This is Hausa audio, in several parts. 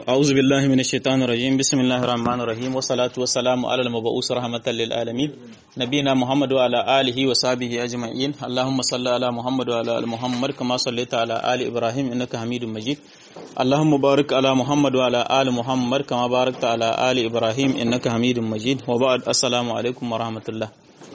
أعوذ بالله من الشيطان الرجيم بسم الله الرحمن الرحيم والصلاة والسلام على المبعوث رحمة للعالمين نبينا محمد وعلى آله وصحبه أجمعين اللهم صل على محمد وعلى آل محمد كما صليت على آل إبراهيم إنك حميد مجيد اللهم بارك على محمد وعلى آل محمد كما باركت على آل إبراهيم إنك حميد مجيد وبعد السلام عليكم ورحمة الله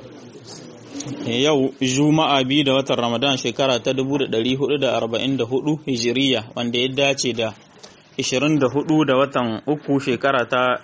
yau juma'a biyu da watan ramadan shekara ta 1444 hijiriya wanda ya dace da 24 da watan uku shekara ta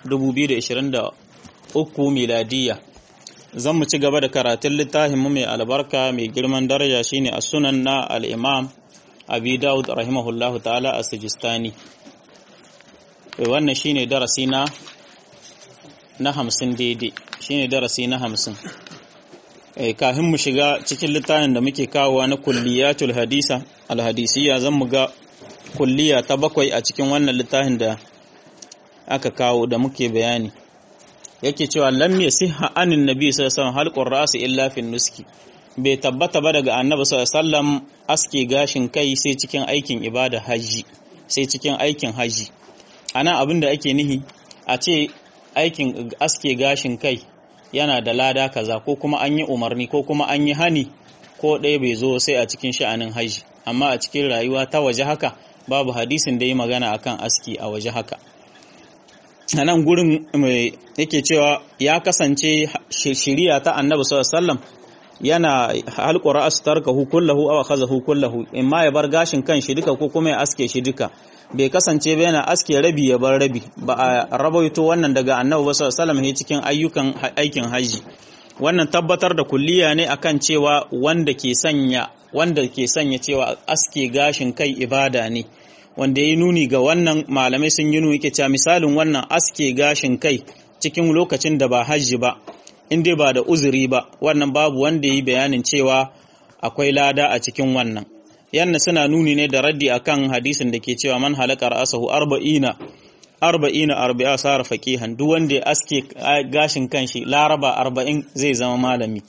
2023 miladiya zan mu ci gaba da karatun littafinmu mai albarka mai girman daraja shine a sunan na al'imam abi daud rahimahullahu ta'ala a sijistani wannan shine darasi na na hamsin daidai shine darasi na hamsin kafin mu shiga cikin littafin da muke kawowa na kulliyatul hadisa alhadisiya zan mu ga kulliya ta bakwai a cikin wannan littafin da aka kawo da muke bayani yake cewa lam yasiha anin nabi sallallahu alaihi wasallam halqur ra's illa fi nuski bai tabbata ba daga annabi sallallahu alaihi wasallam aske gashin kai sai cikin aikin ibada haji sai cikin aikin haji ana abin da ake nihi a ce aikin aske gashin kai yana da lada kaza ko kuma an yi umarni ko kuma an yi hani ko ɗaya bai zo sai a cikin sha'anin haji amma a cikin rayuwa ta waje haka babu hadisin da yi magana akan aski a waje haka a nan gurin mai yake cewa ya kasance shiriya ta annabi sallallahu yana halƙura astarka hukullahu aw akhazahu kullahu imma ya bar gashin kan shi duka ko kuma ya aske shi duka bai kasance ba yana aske rabi ya bar rabi ba a rabaito wannan daga annabi ba sallallahu alaihi cikin ayyukan aikin haji wannan tabbatar da kulliya ne akan cewa wanda ke sanya wanda ke sanya cewa aske gashin kai ibada ne wanda ya nuni ga wannan malamai sun yi nuni ke cewa misalin wannan aske gashin kai cikin lokacin da ba hajji ba in dai ba da uzuri ba wannan babu wanda ya yi bayanin cewa akwai lada a cikin wannan yanna suna nuni ne da raddi akan hadisin da ke cewa man halaka ra'asahu arba'ina arba'ina arba'a sara faqihan duk wanda ya aske gashin kanshi laraba arba'in zai zama malami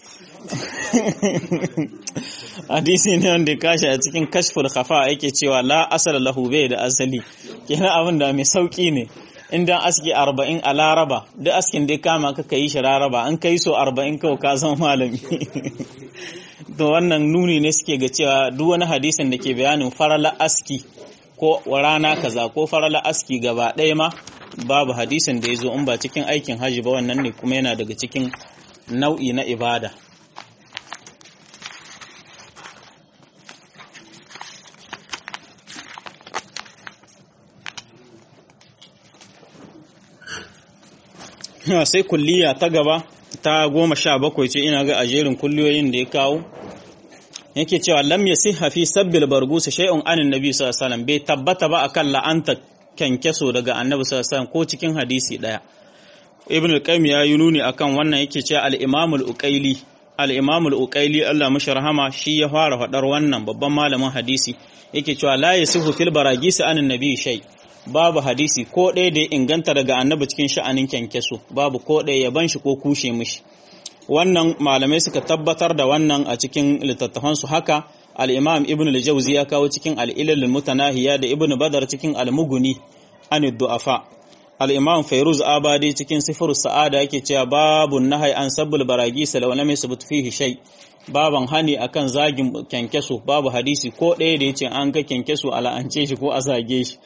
hadisi ne wanda kashi a cikin kashful khafa yake cewa la asala lahu bai da asali kenan abin da mai sauki ne idan aski arba'in a laraba duk askin da kama ka yi shi laraba an kai so arba'in kawai ka zama malami to wannan nuni ne suke ga cewa duk wani hadisin da ke bayanin farala aski ko rana kaza ko farala aski gaba ɗaya ma babu hadisin da ya zo in ba cikin aikin hajji ba wannan ne kuma yana daga cikin nau'i na ibada sai kulliya ta gaba ta goma sha bakwai ce ina ga ajerin kulliyoyin da ya kawo yake cewa lam yasiha fi sabbil bargus shay'un anin nabi sallallahu alaihi wasallam bai tabbata ba akan la'anta kenkeso daga annabi sallallahu alaihi wasallam ko cikin hadisi daya ibn al-qayyim ya yi nuni akan wannan yake cewa al-imam al-uqayli al-imam al-uqayli Allah mashi rahama shi ya fara fadar wannan babban malamin hadisi yake cewa la yasihu fil baragis anin nabi shay babu hadisi ko ɗaya da ya inganta daga annabi cikin sha'anin kenkeso babu ko ɗaya ya ban shi ko kushe mishi wannan malamai suka tabbatar da wannan a cikin littattafansu haka al-imam ibn al-jawzi ya kawo cikin al-ilal mutanahiya da ibn badar cikin al-mughni an du'afa al-imam fayruz abadi cikin sifar sa'ada yake cewa babu nahai an sabbul baragi salaw lam yasbut fihi shay baban hani akan zagin kenkeso babu hadisi ko ɗaya da yace an ga kenkeso ala'ance shi ko a zage shi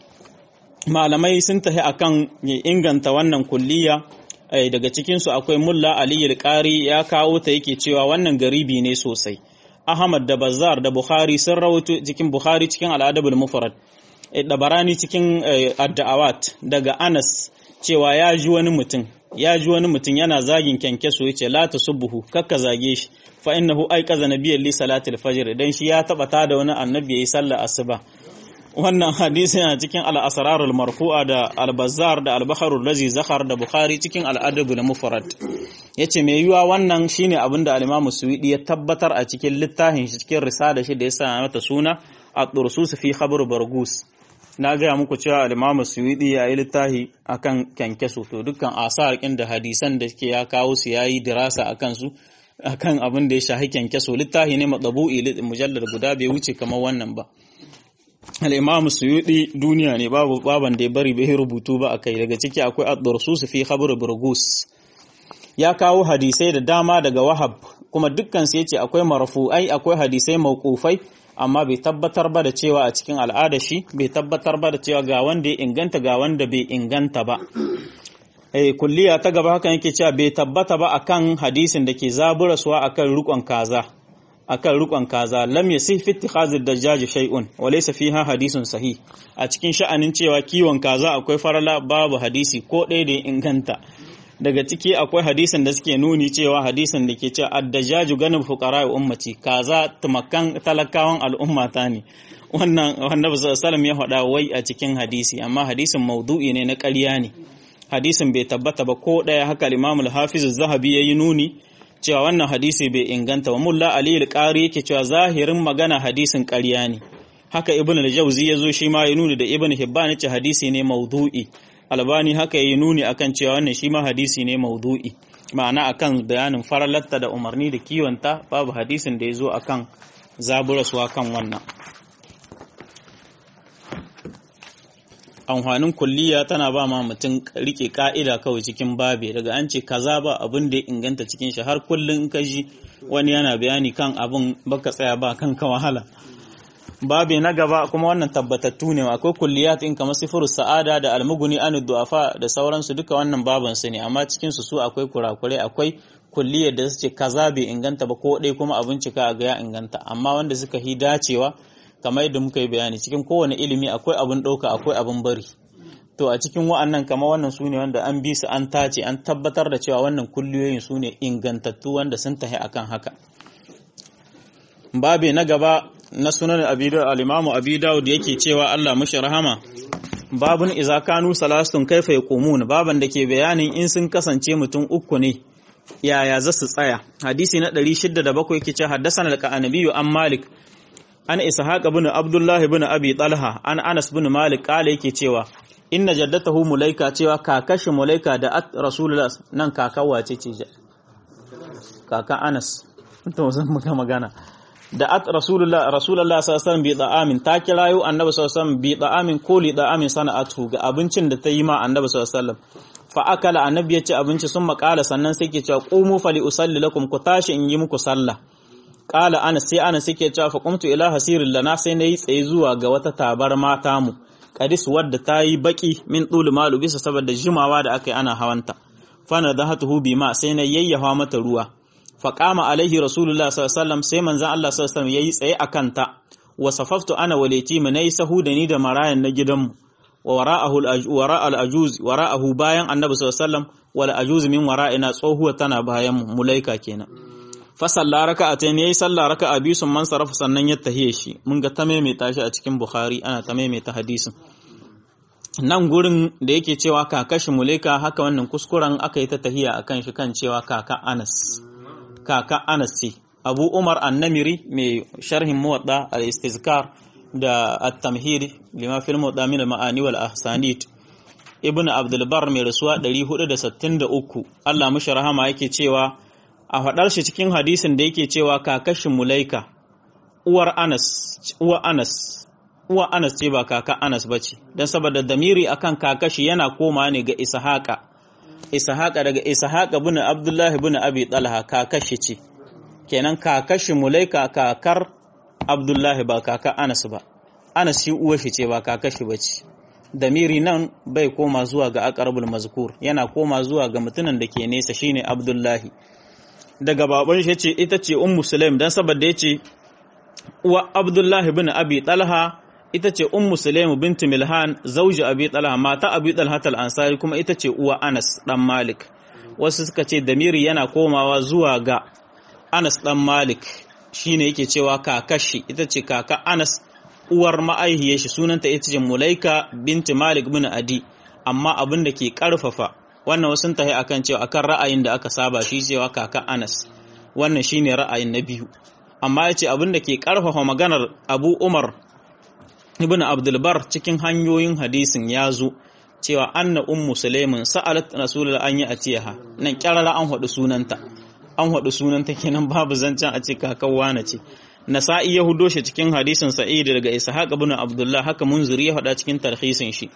malamai sun tafi akan inganta wannan kulliya daga cikinsu akwai mulla aliyu ƙari ya kawo ta yake cewa wannan garibi ne sosai ahmad da bazar da bukhari sun rawaito cikin bukhari cikin al'adabul mufrad dabarani cikin adda'awat daga anas cewa ya ji wani mutum ya ji wani mutum yana zagin kyankyaso ya ce la tasubbuhu kakka zage shi fa innahu aiqaza nabiyyan li salatil fajr dan shi ya taba ta da wani annabi yayi sallar asuba wannan hadisi yana cikin al'asararul marfu'a da albazar da albaharul lazi zahar da bukhari cikin al'adabu na mufarad ya ce mai yiwuwa wannan shine abin da alimamu suwiɗi ya tabbatar a cikin littafin shi cikin risala shi da ya sa mata suna a ɗursus fi khabar bargus na gaya muku cewa alimamu suwiɗi ya yi littafi akan kyankyaso to dukkan asar da hadisan da ke ya kawo su ya yi dirasa a kansu akan abin da ya shahi kyankyaso littafi ne matsabu'i mujallar guda bai wuce kamar wannan ba al-imam suyudi duniya ne babu baban da ya bari bai rubutu ba akai daga ciki akwai ad-dursus fi khabr burgus ya kawo hadisai da dama daga wahab kuma dukkan su yace akwai marfu'ai akwai hadisai mauqufai amma bai tabbatar ba da cewa a cikin al'ada shi bai tabbatar ba da cewa ga wanda ya inganta ga wanda bai inganta ba eh kulliya ta gaba hakan yake cewa bai tabbata ba akan hadisin da ke zaburaswa akan rukon kaza akan rukon kaza lam yasih fi ittikhazid dajjaj shay'un wa laysa fiha hadisun sahih a cikin sha'anin cewa kiwon kaza akwai farala babu hadisi ko ɗaya da inganta daga ciki akwai hadisin da suke nuni cewa hadisin da ke cewa addajaju ganin fuqara ummati kaza tumakan talakawan al'ummata ne wannan annabi sallallahu ya faɗa wai a cikin hadisi amma hadisin maudu'i ne na ƙarya ne hadisin bai tabbata ba ko ɗaya haka Imam al-Hafiz az-Zahabi yayi nuni cewa wannan hadisi bai inganta ba mulla Ali al-Qari yake cewa zahirin magana hadisin ƙarya ne haka Ibn al-Jawzi yazo shi ma ya nuni da Ibn Hibban yace hadisi ne maudu'i albani haka yi nuni akan cewa wannan shi ma hadisi ne maudu'i ma'ana akan bayanin faralatta da umarni da kiwonta babu hadisin da ya zo akan zaburaswa kan wannan amfanin kulliya tana ba ma mutum rike ka'ida kawai cikin babe daga an ce kaza ba abin da ya inganta cikin shi har kullum ka ji wani yana bayani kan abin baka tsaya ba kan ka wahala babe na gaba kuma wannan tabbatattu ne akwai kulliyat in kamar sifirus sa'ada da almuguni anu du'afa da sauransu duka wannan baban su ne amma cikin su su akwai kurakurai akwai kulliyar da suke kaza bai inganta ba ko dai kuma a bincika a ga ya inganta amma wanda suka hi dacewa kamar yadda muka yi bayani cikin kowane ilimi akwai abin ɗauka akwai abin bari to a cikin wa'annan kamar wannan su ne wanda an bi su an tace an tabbatar da cewa wannan kulliyoyin su ne ingantattu wanda sun tahi akan haka babe na gaba na sunan al-imamu abi dawud yake cewa Allah mashi rahama babun iza kanu salastun kaifa yaqumun baban da ke bayanin in sun kasance mutum uku ne yaya za su tsaya hadisi na 607 yake cewa haddathana al-qanabi an malik an ishaq ibn abdullah ibn abi talha an anas ibn malik kale yake cewa inna jaddatahu mulaika cewa kakashi mulaika da at rasulullah nan kaka wace ce kaka anas to zan muka magana da at rasulullah rasulullah sallallahu alaihi wasallam bi da'amin ta kirayo annabi sallallahu alaihi wasallam bi da'amin ko li da'amin sana'atu ga abincin da ta yi ma annabi sallallahu alaihi wasallam fa akala annabi ya ci abinci sun makala sannan sai ke cewa qumu fali usalli lakum ku tashi in yi muku sallah qala ana sai ana sai ke cewa fa qumtu ila hasirin lana sai nayi tsaye zuwa ga wata tabar mata mu kadis wadda ta yi baki min dul malu bisa saboda jimawa da aka yi ana hawanta fa nadahatuhu bima sai na yayyafa mata ruwa faƙama alaihi rasulullah sallallahu sai manzan Allah sallallahu alaihi yayi tsaye a kanta wa safaftu ana waleti mu nayi sahu da ni da marayan na gidanmu wa wara'ahu wara al-ajuz wara'ahu bayan annabi sallallahu alaihi wal ajuz min wara'ina tsohuwa tana bayan mu mulaika kenan fa salla raka'atayn yayi salla raka'a biyu sun man sarafa sannan ya tahiye shi mun ga ta maimaita shi a cikin bukhari ana ta maimaita hadisin nan gurin da yake cewa kakashi mulaika haka wannan kuskuren aka yi ta tahiya akan shi kan cewa kaka Anas kaka Anas ce Abu Umar An-Namiri mai sharhin Muwatta al-Istizkar da At-Tamhid lima fil Muwatta min al-Ma'ani wal Ahsanid Ibn Abdul Barr mai rasuwa 463 Allah mushi rahama yake cewa a faɗar shi cikin hadisin da yake cewa kakashin Mulaika uwar Anas uwar Anas uwar Anas ce ba kaka Anas bace dan saboda damiri akan kakashi yana koma ne ga Ishaqa Ishaqa daga Ishaqa bin Abdullah bin Abi Talha kakashi ce kenan kakashi Mulaika kakar Abdullah ba kaka Anas ba Anas shi uwar shi ce ba kakashi bace damiri nan bai koma zuwa ga aqrabul mazkur yana koma zuwa ga mutumin da ke nesa shine Abdullahi daga baban shi ce ita ce ummu sulaim dan saboda yace uwa Abdullahi bin Abi Talha ita ce ummu sulaim bint milhan zauji abi talha mata abi talha al ansari kuma ita ce uwa anas dan malik wasu suka ce damiri yana komawa zuwa ga anas dan malik shine yake cewa kakashi ita ce kaka anas uwar ma'aihiyar shi sunanta ita ce mulaika binti malik bin adi amma abin da ke karfafa wannan wasu tahi akan cewa akan ra'ayin da aka saba shi cewa kaka anas wannan shine ra'ayin na biyu amma yace abin da ke karfafa maganar abu umar ibn abdulbar cikin hanyoyin hadisin ya zo cewa anna ummu sulaiman sa'alat rasulullah an yi atiyaha nan kyarara an hadu sunanta an hadu sunanta kenan babu zancen a ce kakan wane ce nasa'i ya hudo shi cikin hadisin sa'id daga ishaq ibn abdullah haka munziri ya faɗa cikin tarhisin shi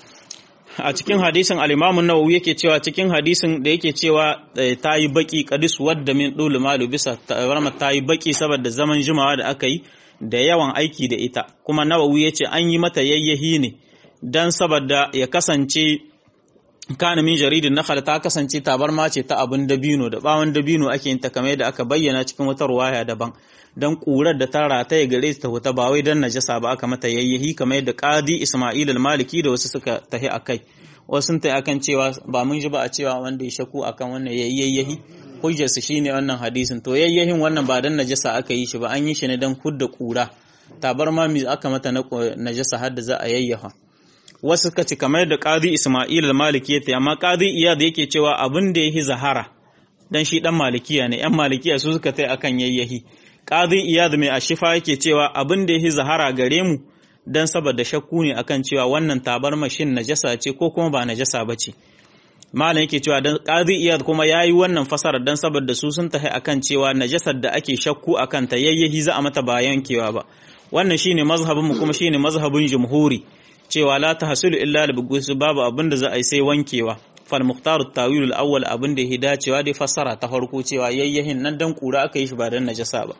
a cikin hadisin al-imam an-nawawi yake cewa cikin hadisin da yake cewa ta yi baki qadis wadda min dul malu bisa tabarma ta yi baki saboda zaman jimawa da aka yi da yawan aiki da ita kuma nawawi yace an yi mata yayyahi ne dan saboda ya kasance kana min jaridin nakhl ta kasance tabarma ce ta abin dabino da bawon dabino ake yin ta kamar da aka bayyana cikin wata ruwaya daban dan kurar da ta rataye gare ta huta ba wai dan najasa ba aka mata yayyahi kamar yadda qadi Isma'il al-Maliki da wasu suka tahi akai wasu sun tahi akan cewa ba mun ji ba a cewa wanda ya shaku akan wannan yayyahi hujjar su shine wannan hadisin to yayyahin wannan ba dan najasa aka yi shi ba an yi shi ne dan kudda kura tabarma mi aka mata na najasa har da za a yayyafa wasu suka ci kamar da qadi Isma'il al-Maliki ya amma qadi Iyad yake cewa abin da yahi zahara dan shi dan malikiya ne yan malikiya su suka tai akan yayyahi qadi Iyad mai ashifa yake cewa abin da yahi zahara gare mu dan saboda shakku ne akan cewa wannan tabarma shin najasa ce ko kuma ba najasa bace malam yake cewa dan qadi Iyad kuma yayi wannan fasara dan saboda su sun tahi akan cewa najasar da ake shakku akan ta yayyahi za a mata ba yankewa ba wannan shine mazhabin mu kuma shine mazhabin jumhuri cewa la tahsulu illa li bugusu babu abin da za a yi sai wankewa fal muhtaru tawil al awwal abin da ya dacewa dai fassara ta farko cewa yayyahin nan dan kura aka yi shi ba dan najasa ba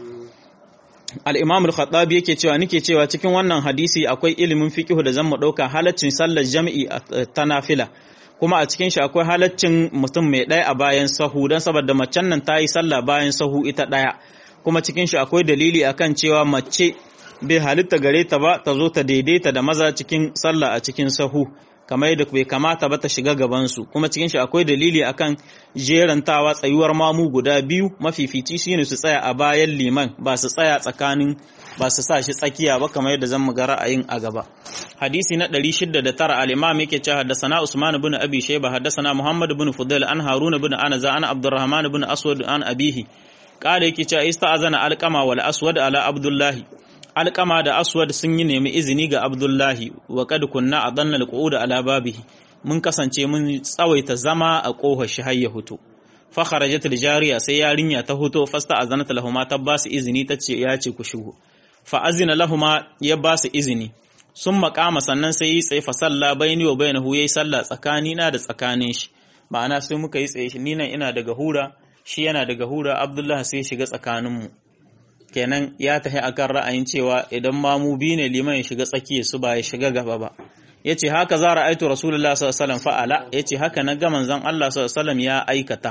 al imam al khattabi yake cewa nike cewa cikin wannan hadisi akwai ilimin fiqh da zan mu dauka halaccin sallar jami'i ta nafila kuma a cikin shi akwai halaccin mutum mai ɗaya a bayan sahu don saboda macen nan ta yi sallah bayan sahu ita ɗaya kuma cikin shi akwai dalili akan cewa mace bai halitta gare ta ba ta zo ta daidaita da maza cikin sallah a cikin sahu kamar yadda bai kamata ba ta shiga gabansu kuma cikin shi akwai dalili akan jerantawa tsayuwar mamu guda biyu mafifici shine su tsaya a bayan liman ba su tsaya tsakanin ba su sa shi tsakiya ba kamar yadda zan ga ra'ayin a gaba hadisi na 609 al-imam yake cewa haddathana usman ibn abi shayba haddathana muhammad ibn fudail an harun ibn anaza an abdurrahman ibn aswad an abihi qala yake cewa ista'azana alqama wal aswad ala abdullahi alƙama da aswad sun yi nemi izini ga abdullahi wa kad kunna a danna alqu'uda ala babihi mun kasance mun tsawaita zama a ƙofar shi har ya huto fa kharajat jariya sai yarinya ta huto fasta azanat lahuma ta ba su izini ta ce ya ce ku shigo fa azina lahuma ya ba su izini sun makama sannan sai yi tsaye fa salla baini wa bainahu yayi sallah tsakani na da tsakanin shi ma'ana sai muka yi tsaye ni nan ina daga hura shi yana daga hura abdullahi sai shiga tsakaninmu kenan ya tafi akan ra'ayin cewa idan mamu bi ne liman ya shiga tsakiya su ba ya shiga gaba ba yace haka za ra'aitu rasulullah sallallahu alaihi wasallam fa'ala yace haka na ga manzon Allah sallallahu alaihi wasallam ya aikata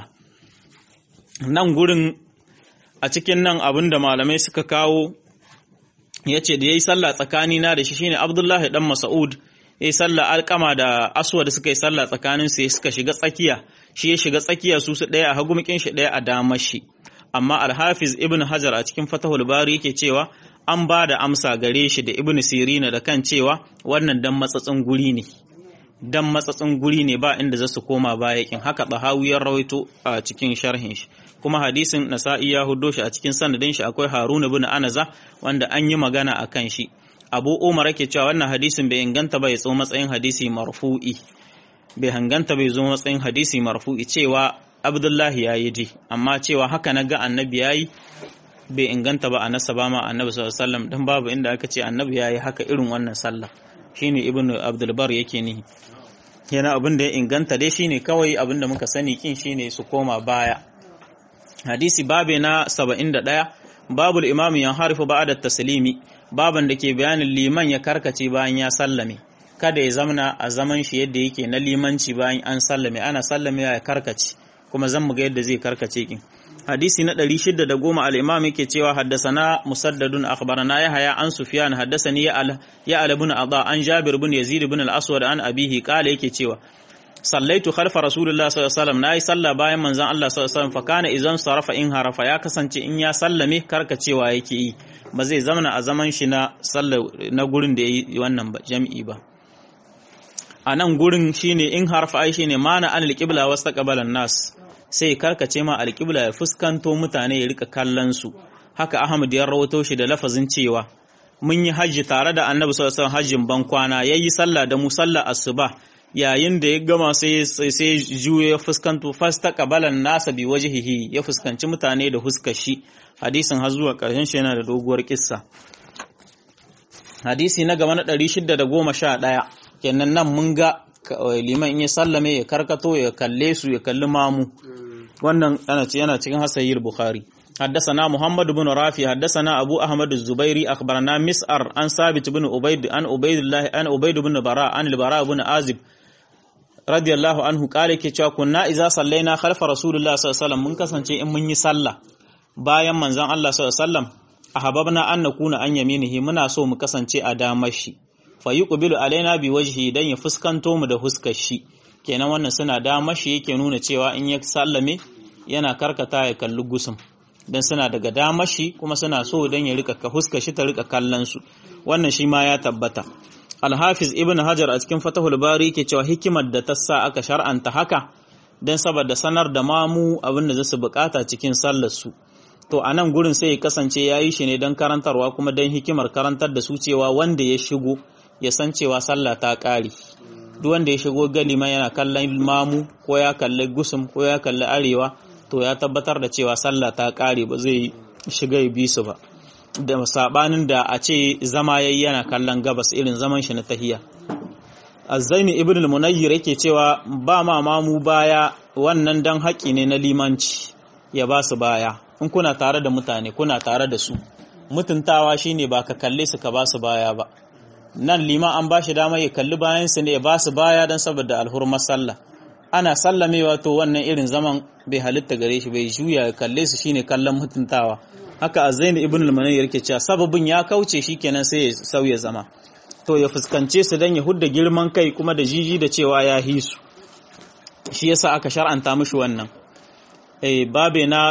nan gurin a cikin nan abinda malamai suka kawo yace da yayi sallah tsakani na da shi shine Abdullahi dan Mas'ud yayi sallah alƙama da Aswad suka yi sallah tsakanin su suka shiga tsakiya shi ya shiga tsakiya su su daya a hagumikin shi daya a damar shi amma alhafiz ibn hajar a cikin fatahul bari yake cewa an ba da amsa gare shi da ibn sirina da kan cewa wannan dan matsatsin guri ne dan matsatsin guri ne ba inda za su koma bayakin haka tahawiyar rawaito a cikin sharhin shi kuma hadisin nasa'i ya hudo shi a cikin sanadin shi akwai harun ibn anaza wanda an yi magana a kan shi abu umar yake cewa wannan hadisin bai inganta ba ya tso matsayin hadisi marfu'i bai hanganta bai zo matsayin hadisi marfu'i cewa abdullahi ya yi ji amma cewa haka na ga annabi ya yi bai inganta ba a nasa ba ma annabi sallallahu alaihi dan babu inda aka ce annabi ya yi haka irin wannan sallah shine ibnu abdulbar yake nihi yana abin da ya inganta dai shine kawai abin da muka sani kin shine su koma baya hadisi babe na 71 babul imamu yan harifu ba'da taslimi baban da ke bayanin liman ya karkace bayan ya sallame kada ya zamana a zaman shi yadda yake na limanci bayan an sallame ana sallame ya karkace kuma zan muga yadda zai karkace kin hadisi na 610 al-imam yake cewa haddasana musaddadun akhbarana yahya an sufyan haddasani ya al ya al ibn adha an jabir ibn yazid ibn al-aswad an abihi qala yake cewa sallaitu khalfa rasulullah sallallahu alaihi wasallam nayi sallah bayan manzon Allah sallallahu alaihi wasallam fa kana idan sarafa in harafa ya kasance in ya sallame karkacewa yake yi ba zai zamana a zaman shi na sallah na gurin da yayi wannan ba jami'i ba a nan gurin shine in harfa ai shine mana an alqibla wastaqbalan nas sai karkace ma alqibla ya fuskanto mutane ya rika kallon su haka Ahmad ya rawato shi da lafazin cewa mun yi hajji tare da Annabi sallallahu alaihi wasallam hajjin ban kwana yayi sallah da mu sallah asuba yayin da ya gama sai sai juyo ya fuskanto fasta qabalan nasa bi wajhihi ya fuskanci mutane da huskar shi hadisin har zuwa ƙarshen shi yana da doguwar kissa hadisi na gaba na 611 kenan nan mun ga liman in ya sallame ya karkato ya kalle su ya kalli mamu wannan yana cikin hasayir bukhari حدثنا محمد بن رافي حدثنا أبو أحمد الزبيري أخبرنا مسعر عن ثابت بن عبيد عن عبيد الله عن عبيد بن براء عن البراء بن عازب رضي الله عنه قال كي كنا إذا صلينا خلف رسول الله صلى الله عليه وسلم من كسانce in mun yi sallah bayan manzon Allah sallallahu alaihi wasallam ahabbna an nakuna an yaminihi muna so mu kasance a damar shi fa yuqbilu alaina bi wajhi dan ya fuskanto mu da huskar shi kenan wannan suna damar shi yake nuna cewa in ya sallame yana karkata ya kalli gusum dan suna daga damar shi kuma suna so dan ya rika ka huska shi ta rika kallon su wannan shi ma ya tabbata Al-Hafiz Ibn Hajar a cikin Fathul Bari yake cewa hikimar da ta sa aka shar'anta haka dan saboda sanar da mamu abin da za su bukata cikin sallar su to a nan gurin sai ya kasance ya yi shi ne don karantarwa kuma don hikimar karantar da su cewa wanda ya shigo ya san cewa sallah ta ƙare duk wanda ya shigo galima yana kallon mamu ko ya kalli gusum ko ya kalli arewa to ya tabbatar da cewa sallah ta ƙare ba zai shiga ya bi su ba da sabanin da a ce zama yayi yana kallon gabas irin zaman shi na tahiya azzaini ibn al-munayyir yake cewa ba ma mamu baya wannan dan haƙi ne na limanci ya ba su baya in kuna tare da mutane kuna tare da su mutuntawa shine ba ka kalle su ka ba su baya ba nan liman an ba shi dama ya kalli bayan su ne ya ba su baya don saboda alhurmar sallah ana sallamewa to wannan irin zaman bai halitta gare shi bai juya ya kalle su shine kallon mutuntawa haka azzaini ibn al-manayyir yake cewa sababin ya kauce shikenan sai ya sauya zama to ya fuskance su dan ya hudda girman kai kuma da jiji da cewa ya hisu shi yasa aka shar'anta mishi wannan eh babe na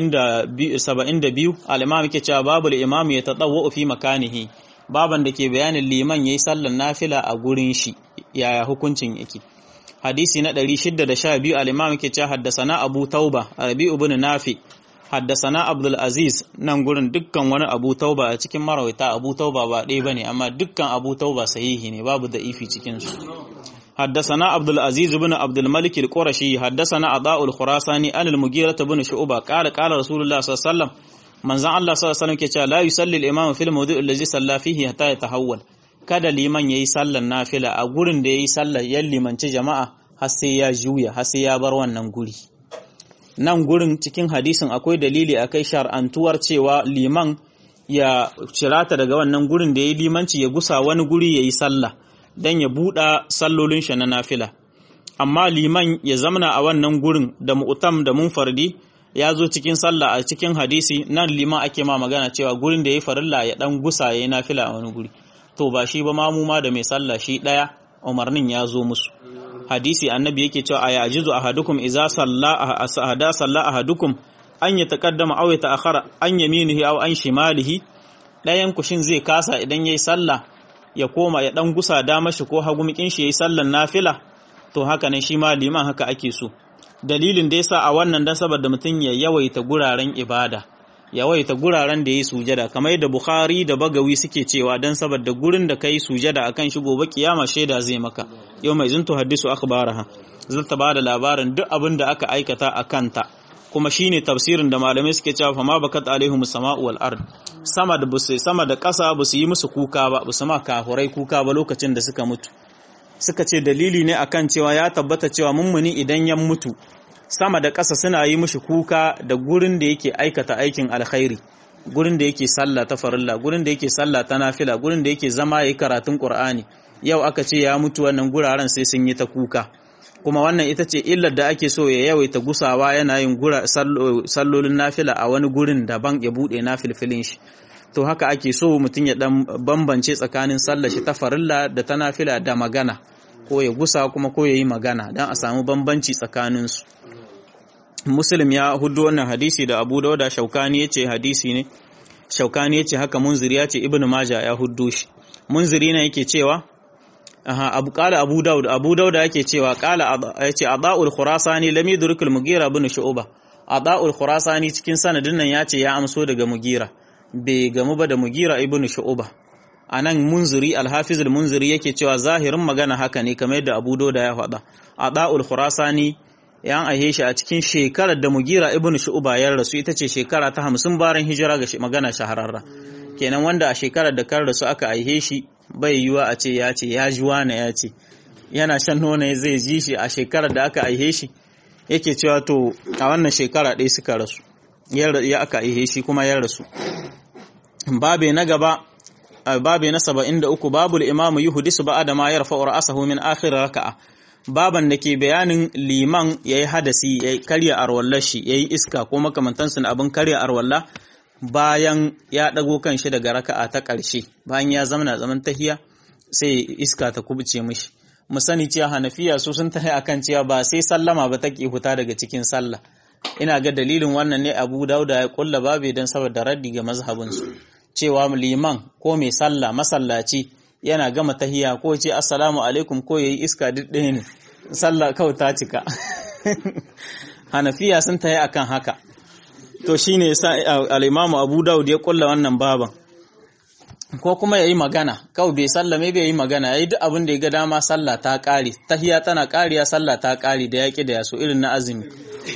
72 al-imam yake cewa babul imam ya tadawwa fi makanihi baban da ke bayanin liman yayi sallar nafila a gurin shi yaya hukuncin yake hadisi na 612 al-imam yake cewa haddasana abu tauba rabi ibn nafi haddasana abdul aziz nan gurin dukkan wani abu tauba a cikin marawaita abu tauba ba ɗaya bane amma dukkan abu tauba sahihi ne babu da ifi cikin su حدثنا عبد العزيز بن عبد الملك القرشي حدثنا عطاء الخراساني عن المغيرة بن شعبة قال قال رسول الله صلى الله عليه وسلم من زعل الله صلى الله عليه وسلم كي لا يصلي الإمام في الموضوع الذي صلى فيه حتى يتحول kada liman yayi sallar nafila a gurin da yayi sallar yan limanci jama'a har sai ya juya har sai ya bar wannan guri nan gurin cikin hadisin akwai dalili akai shar'antuwar cewa liman ya cirata daga wannan gurin da yayi limanci ya gusa wani guri yayi sallah don ya buɗa sallolin shi na nafila amma liman ya zamana a wannan gurin da mu'tam da munfardi ya zo cikin sallah a cikin hadisi nan liman ake ma magana cewa gurin da ya farilla ya dan gusa ya yi nafila a wani guri to ba shi ba mamu ma da mai sallah shi ɗaya umarnin ya zo musu hadisi annabi yake cewa a yajizu ahadukum idza salla ahada salla ahadukum an ya taqaddama aw ya ta'akhara an yaminihi aw an shimalihi ɗayan kushin zai kasa idan yayi sallah ya koma ya dan gusa dama shi ko hagumikin shi yayi sallan nafila to haka ne shi ma liman haka ake so dalilin da yasa a wannan dan saboda mutum ya yawaita guraren ibada yawaita guraren da yayi sujada kamar yadda Bukhari da Bagawi suke cewa dan saboda gurin da kai sujada akan shi gobe kiyama shaida zai maka yau mai zuntu hadisu akhbaraha zata bada labarin duk abin da aka aikata a kanta kuma shine tafsirin da malamai suke cewa fama bakat alaihim sama'u wal ard sama da busu sama da ƙasa busu yi musu kuka ba busu ma kafurai kuka ba lokacin da suka mutu suka ce dalili ne akan cewa ya tabbata cewa mummuni idan ya mutu sama da ƙasa suna yi mishi kuka da gurin da yake aikata aikin alkhairi gurin da yake sallah ta farilla gurin da yake sallah ta nafila gurin da yake zama yayi karatun qur'ani yau aka ce ya mutu wannan guraren sai sun yi ta kuka kuma wannan ita ce illar da ake so ya yawaita gusawa yana yin gura sallolin nafila a wani gurin daban ya bude nafilfilin shi to haka ake so mutum ya dan bambance tsakanin sallar shi ta farilla da ta nafila da magana ko ya gusa kuma ko ya yi magana don a samu bambanci tsakanin su muslim ya hudu wannan hadisi da abu dauda shaukani ya ce hadisi ne shaukani ya ce haka munziri ya ce ibnu maja ya hudu shi munziri ne yake cewa aha abu qala abu daud abu daud yake cewa qala yace adaul khurasani lam yudrikul mugira ibn shu'ba adaul khurasani cikin sanadin nan yace ya amso daga mugira bai gamu ba da mugira ibn shu'ba anan munziri alhafizul munziri yake cewa zahirin magana haka ne kamar yadda abu doda ya faɗa a da'ul khurasani yan aihe shi a cikin shekarar da mugira ibnu shu'ba ya rasu ita ce shekara ta hamsin bayan hijira ga magana shahararra kenan wanda a shekarar da kan rasu aka aihe shi bai yiwa a ce ya ce ya ji wani ya ce yana shan nono zai ji shi a shekarar da aka aihe shi yake cewa to a wannan shekara ɗaya suka rasu ya aka aihe shi kuma ya rasu babe na gaba babe na 73 babul imamu yuhdisu ba'da ma yarfa'u ra'sahu min akhir raka'a baban da ke bayanin liman yayi hadasi yayi karya arwallar shi yayi iska ko makamantansu na abin karya arwalla bayan ya dago kanshi daga raka'a ta ƙarshe bayan ya zama zaman tahiya sai iska ta kubuce mishi mu sani cewa hanafiya su sun tahi akan cewa ba sai sallama ba take huta daga cikin sallah ina ga dalilin wannan ne Abu Dauda ya kulla babe dan saboda raddi ga mazhabin su cewa liman ko mai sallah masallaci yana gama tahiya ko ce assalamu alaikum ko yayi iska duk ɗaya ne sallah kawai ta cika hanafiya sun tahi akan haka to shine yasa al-Imam Abu Dawud ya kulla wannan baban ko kuma yayi magana kawai bai sallame bai yi magana yayi duk abin da ya ga dama sallah ta kare tahiya tana kariya sallah ta kare da yaki da yaso irin na azumi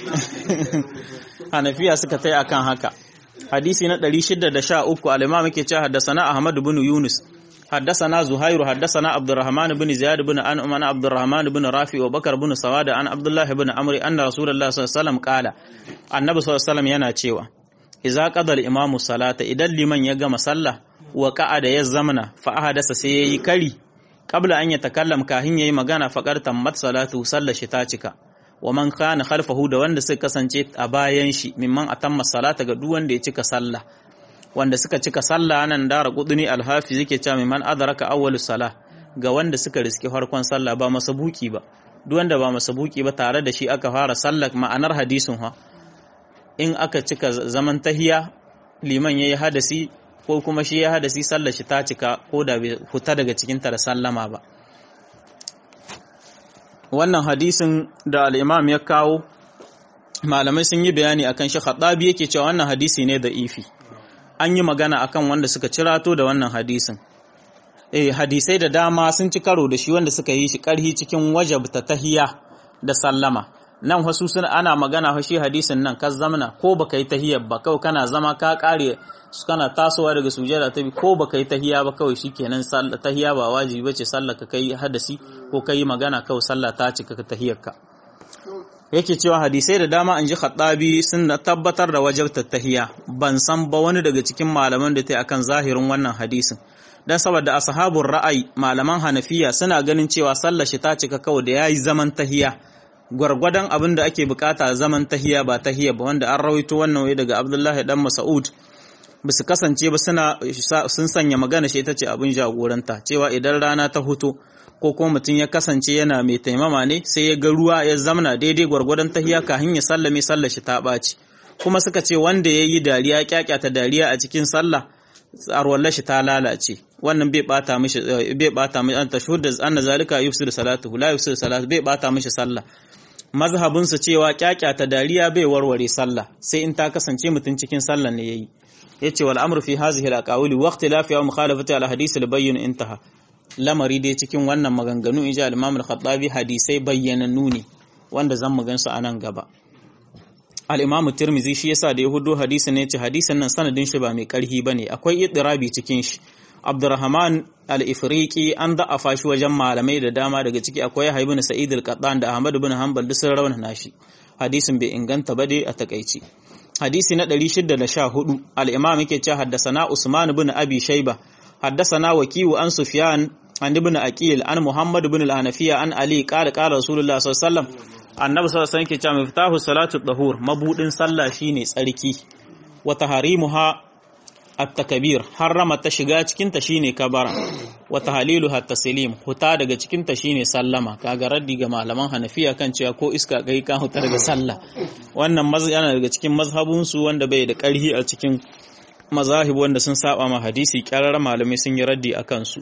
Hanafiya suka tai akan haka hadisi na 613 al-Imam yake cewa haddathana Ahmad ibn Yunus حدثنا زهير حدثنا عبد الرحمن بن زياد بن أنعم عن عبد الرحمن بن رافع وبكر بن سواد عن عبد الله بن عمرو أن رسول الله صلى الله عليه وسلم قال النبي صلى الله عليه وسلم yana cewa idza qada al-imam salata idan liman ya gama sallah wa qa'ada ya zamana fa ahadasa sai yayi kari qabla an yatakallam kahin yayi magana faqad tammat salatu sallar shi ta cika wa man kana khalfahu da wanda suka kasance a bayan shi mimman atamma salata ga duk wanda ya cika sallah wanda suka cika sallah nan dara kuduni alhafiz yake cewa man adraka awwalus salah ga wanda suka riski farkon sallah ba masabuki ba duk wanda ba masabuki ba tare da shi aka fara sallah ma'anar hadisin ha in aka cika zaman tahiya liman yayi hadasi ko kuma shi ya hadasi sallar shi ta cika ko da bai fita daga cikin ta da sallama ba wannan hadisin da al-imam ya kawo malamai sun yi bayani akan shi khadabi yake cewa wannan hadisi ne da ifi an yi magana akan wanda suka cirato da wannan hadisin eh hadisai da dama sun ci karo da shi wanda suka yi shi karhi cikin wajabta tahiya da sallama nan wasu sun ana magana fa shi hadisin nan ka zamana ko baka yi tahiyar ba kawai kana zama ka kare kana tasowa daga sujada ta bi ko baka yi tahiya ba kawai shikenan sallah tahiya ba wajibi bace sallah ka kai hadasi ko kai magana kawai sallah ta cika tahiyar ka yake cewa hadisai da dama an ji khattabi sun tabbatar da wajabtar tahiya ban san ba wani daga cikin malaman da ta akan zahirin wannan hadisin dan saboda ashabun ra'ayi malaman hanafiya suna ganin cewa sallar shi ta cika kawai da yayi zaman tahiya gwargwadon abin da ake bukata zaman tahiya ba tahiya ba wanda an rawaito wannan wai daga Abdullahi dan Mas'ud ba su kasance ba suna sun sanya magana shi ita ce abin jagoranta cewa idan rana ta huto ko kuma mutum ya kasance yana mai taimama ne sai ya ga ruwa ya zamana daidai gwargwadon tahiya kafin ya sallame sallar shi ta ɓaci kuma suka ce wanda ya yi dariya kyakyata dariya a cikin sallah arwallar shi ta lalace wannan bai bata mishi bai bata mishi an tashhud da anna zalika yufsidu salatu la yufsidu salatu bai bata mishi sallah mazhabin su cewa kyakyata dariya bai warware sallah sai in ta kasance mutum cikin sallah ne yayi yace wal amru fi hadhihi al aqawili wa ikhtilafi wa mukhalafati al hadith al bayyin intaha lamari dai cikin wannan maganganu in ji al-Imam al-Khattabi hadisai bayyanannu ne wanda zan mu gansu a nan gaba al-Imam Tirmidhi shi yasa da ya hudo hadisin ne ce hadisin nan sanadin shi ba mai karhi bane akwai idirabi cikin shi Abdurrahman al-Ifriqi an da'afa shi wajen malamai da dama daga ciki akwai Yahya ibn Sa'id al-Qattan da Ahmad ibn Hanbal duk sun rawana shi hadisin bai inganta ba dai a takaici hadisi na 614 al-Imam yake cewa haddasana Usman ibn Abi Shayba حدثنا وكيو عن سفيان عن ابن أكيل عن محمد بن الحنفية عن علي قال قال رسول الله صلى الله عليه وسلم annabi sallallahu alaihi wasallam ke cewa miftahu salatu tahur mabudin sallah shine tsarki wa taharimuha at-takbir harrama ta shiga cikin ta shine kabara wa tahliluha at-taslim huta daga cikin ta shine sallama kaga raddi ga malaman hanafiya kan cewa ko iska kai ka huta daga sallah wannan yana daga cikin mazhabun su wanda bai da karhi a cikin mazahib wanda sun saba ma hadisi kyarar malamai sun yi raddi a kansu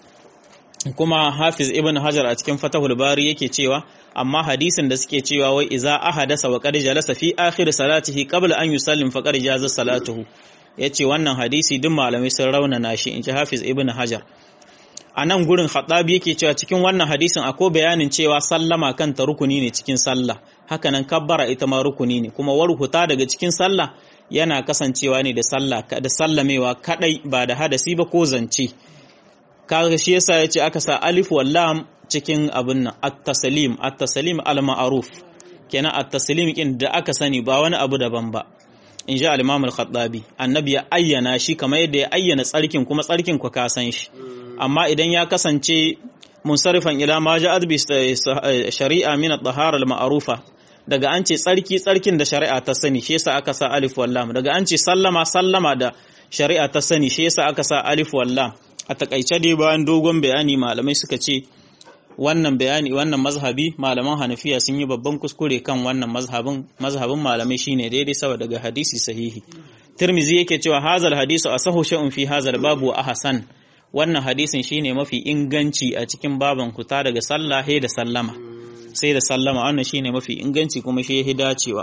kuma hafiz ibn hajar a cikin fatahul bari yake cewa amma hadisin da suke cewa wai iza ahadasa wa qad jalasa fi akhir salatihi qabla an yusallim faqad jaza salatuhu yace wannan hadisi duk malamai sun raunana shi in ji Hafiz Ibn Hajar a nan gurin Khattabi yake cewa cikin wannan hadisin akwai bayanin cewa sallama kanta rukuni ne cikin sallah hakanan kabbara ita ma rukuni ne kuma warhuta daga cikin sallah yana kasancewa ne da sallah da sallamewa kadai ba da hadasi ba ko zance kaga shi yasa yace aka sa alif wal lam cikin abin nan at-taslim at-taslim al-ma'ruf kenan at-taslim kin da aka sani ba wani abu daban ba in ji al-imam al-khattabi annabi ya ayyana shi kamar yadda ya ayyana tsarkin kuma tsarkin ku ka san shi amma idan ya kasance munsarifan ila ma ja'at bi shari'a min at-tahara al-ma'rufa daga an ce tsarki tsarkin da shari'a ta sani shi yasa aka sa alif wal lam daga an ce sallama sallama da shari'a ta sani shi yasa aka sa alif wal lam a takaice dai bayan dogon bayani malamai suka ce wannan bayani wannan mazhabi malaman hanafiya sun yi babban kuskure kan wannan mazhabin mazhabin malamai shine daidai saboda daga hadisi sahihi tirmizi yake cewa hazal hadisu asahu shay'un fi hazal babu wa ahsan wannan hadisin shine mafi inganci a cikin baban kuta daga sallah da sallama sai da sallama wannan shine mafi inganci kuma shi yahi dacewa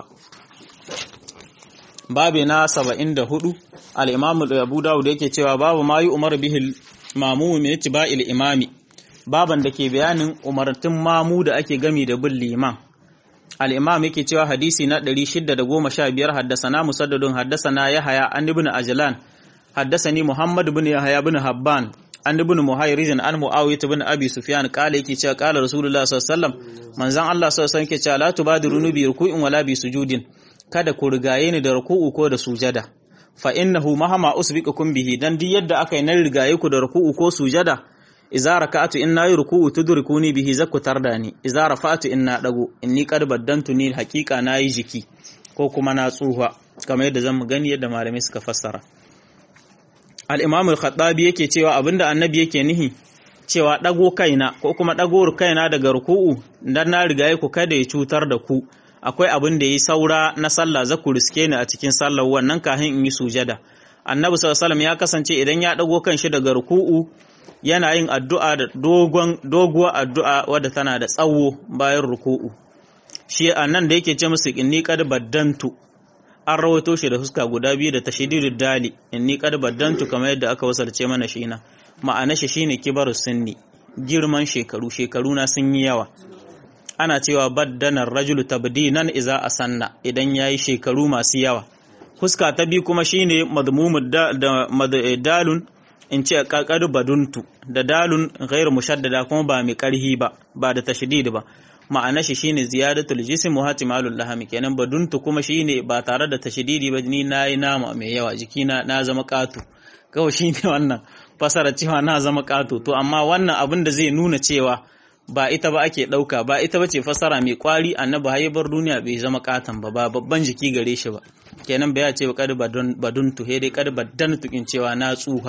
babu na 74 al-imam Abu Dawud yake cewa babu ma yi umar bihi mamu min ittiba'il imami baban da ke bayanin umartun mamu da ake gami da bin liman al-imam yake cewa hadisi na 615 haddasana musaddadun haddasana yahaya an ibn ajlan haddasani muhammad ibn yahya ibn habban an ibn muhayrizin an muawiyah ibn abi sufyan kala yake cewa kala rasulullah sallallahu alaihi wasallam manzon Allah sallallahu alaihi wasallam yake cewa la tubadiru bi ruku'in wala bi sujudin kada ku rigaye ni da ruku'u ko da sujada fa innahu mahama usbiqukum bihi dan duk yadda aka yi na rigaye ku da ruku'u ko sujada idza raka'atu inna yi ruku'u tudrikuni bihi zakku tardani idza rafa'tu inna dago inni qad baddantu ni haqiqa nayi jiki ko kuma na tsuha kamar yadda zamu gani yadda malamai suka fassara al-imam al-khattabi yake cewa abinda annabi yake nihi cewa dago kaina ko kuma dago kaina daga ruku'u dan na rigaye ku kada ya cutar da ku akwai abin da yi saura na sallah za ku riske ni a cikin sallar wannan kahin in yi sujada annabi sallallahu ya kasance idan ya dago kanshi daga ruku'u yana yin addu'a da dogon doguwar addu'a wadda tana da tsawo bayan ruku'u shi annan da yake ce musu inni qad baddantu an rawato shi da fuska guda biyu da tashdidud dali inni qad baddantu kamar yadda aka wasalce mana shi na ma'ana shi shine kibaru sunni girman shekaru shekaru na sun yi yawa ana cewa baddanar rajulu tabdinan iza asanna idan yayi shekaru masu yawa fuska ta bi kuma shine madmumud da dalun in ce kakar baduntu da dalun ghairu mushaddada kuma ba mai karhi ba ba da tashdid ba ma'ana shi shine ziyadatul jism wa hatimalul lahami kenan baduntu kuma shine ba tare da tashdidi ba ni nayi nama mai yawa jikina na zama katu kawai shine wannan fasara cewa na zama katu to amma wannan abin da zai nuna cewa ba ita ba ake ɗauka ba ita ba ce fassara mai kwari annabi haibar duniya bai zama katon ba ba babban jiki gare shi ba kenan bai ce kad badun tuhe dai kad badan tukin cewa na tsuha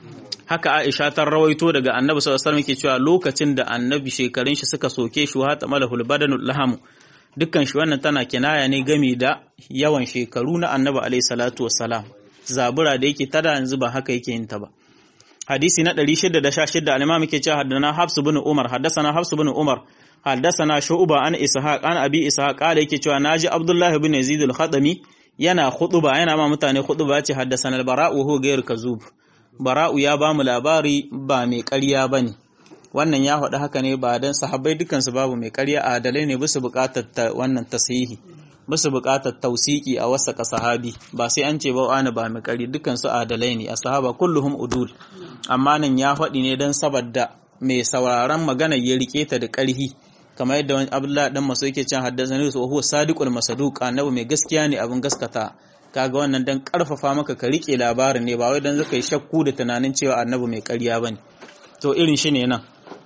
haka Aisha ta rawaito daga annabi sallallahu alaihi wasallam cewa lokacin da annabi shekarun shi suka soke shi wa tamalahul badanul laham dukkan shi wannan tana kinaya ne game da yawan shekaru na annabi alaihi salatu wassalam zabura da yake tada yanzu ba haka yake yin ta ba hadisi na 616 al-imam yake cewa haddana Hafs ibn Umar haddathana Hafs ibn Umar haddathana Shu'ba an Ishaq an Abi Ishaq kala yake cewa naji Abdullah ibn Yazid al-Khatami yana khutba yana ma mutane khutba ce haddathana al-Bara'u hu ghayr kazub Bara'u ya ba mu labari ba mai ƙarya bane wannan ya faɗi haka ne ba dan sahabbai dukansu babu mai ƙarya adalai ne bisa buƙatar wannan tasihi basu buƙatar tausiki a wasa sahabi ba sai an ce ba wani ba mai ƙari dukansu adalai ne a sahaba kulluhum udul amma nan ya faɗi ne don saboda mai sauraron magana ya rike ta da ƙarhi kamar yadda wani abdullahi dan maso yake cin haddasa ne su huwa sadiqul masaduq annabi mai gaskiya ne abin gaskata kaga wannan dan karfafa maka ka rike labarin ne ba wai dan zaka yi shakku da tunanin cewa annabi mai ƙarya bane to irin shi ne nan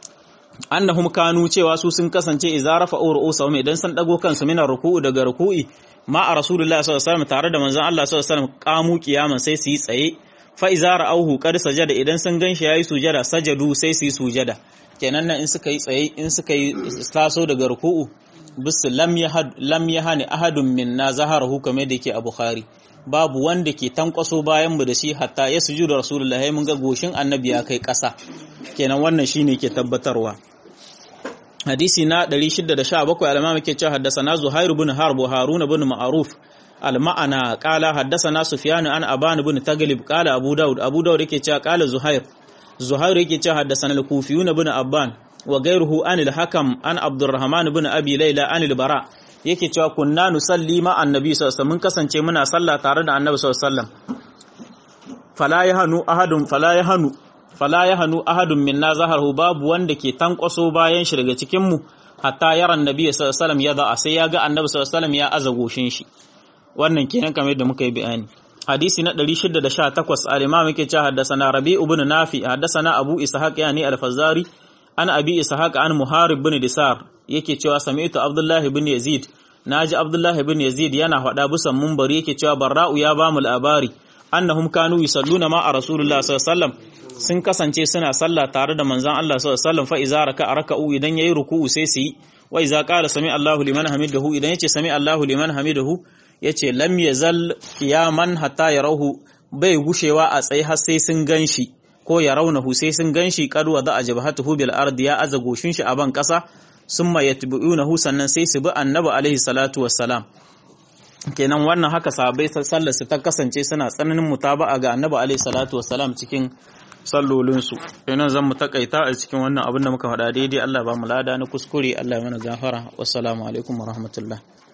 annahum kanu cewa su sun kasance idza rafa'u ru'usahum idan san dago kansu mina ruku'u daga ruku'i ma a rasulullahi sallallahu alaihi wasallam tare da manzon Allah sallallahu alaihi wasallam kamu kiyaman sai su yi tsaye fa idza ra'awhu qad sajada idan sun ganshi yayi sujada sajadu sai su yi sujada kenan nan in suka yi tsaye in suka yi taso daga ruku'u bisu lam yahad lam yahani ahadun minna zaharahu kamar da yake a bukhari babu wanda ke tankwaso bayan mu da shi hatta ya sujuda rasulullahi mun ga goshin annabi ya kai ƙasa kenan wannan shine ke tabbatarwa hadisi na 617 al-imam yake cewa haddathana zuhair ibn harb wa harun ibn ma'ruf المعنى قال حدثنا سفيان عن أبان بن تغلب قال أبو داود أبو داود yake cewa قال زهير زهير yake cewa حدثنا الكوفيون بن أبان وغيره عن الحكم عن عبد الرحمن بن أبي ليلى عن البراء yake cewa kunna nusalli ma annabi sallallahu alaihi mun kasance muna sallah tare da annabi sallallahu alaihi wasallam fala yahanu ahadun fala yahanu fala yahanu ahadun minna zaharhu babu wanda ke tankwaso bayan shi daga cikin mu hatta yara annabi sallallahu alaihi wasallam ya da sai ya ga annabi sallallahu alaihi wasallam ya aza goshin shi wannan kenan kamar yadda muka yi bayani hadisi na 618 al-imam yake cewa haddathana rabi ibn nafi haddathana abu ishaq yani al-fazari an abi ishaq an muharib ibn disar yake cewa sami'tu abdullahi ibn yazid naji abdullahi ibn yazid yana faɗa busan munbari yake cewa barra'u ya bamu labari annahum kanu yusalluna ma a rasulullah sallallahu alaihi wasallam sun kasance suna sallah tare da manzon Allah sallallahu alaihi wasallam fa iza raka'a raka'u idan yayi ruku'u sai su yi wa iza qala sami Allahu liman hamidahu idan yace sami Allahu liman hamidahu yace lam yazal qiyaman hatta yarahu bai gushewa a tsaye har sai sun ganshi ko ya raunahu sai sun ganshi qad wada ajbahatuhu bil ardi ya aza goshin shi a ban kasa summa yatbi'unahu sannan sai su bi annabi alaihi salatu wassalam kenan wannan haka sahabbai sallar su ta kasance suna tsananin mutaba'a ga annabi alaihi salatu wassalam cikin sallolinsu kenan zan mu takaita a cikin wannan abin da muka faɗa daidai Allah ba mu lada na kuskure Allah ya mana gafara wassalamu alaikum wa rahmatullah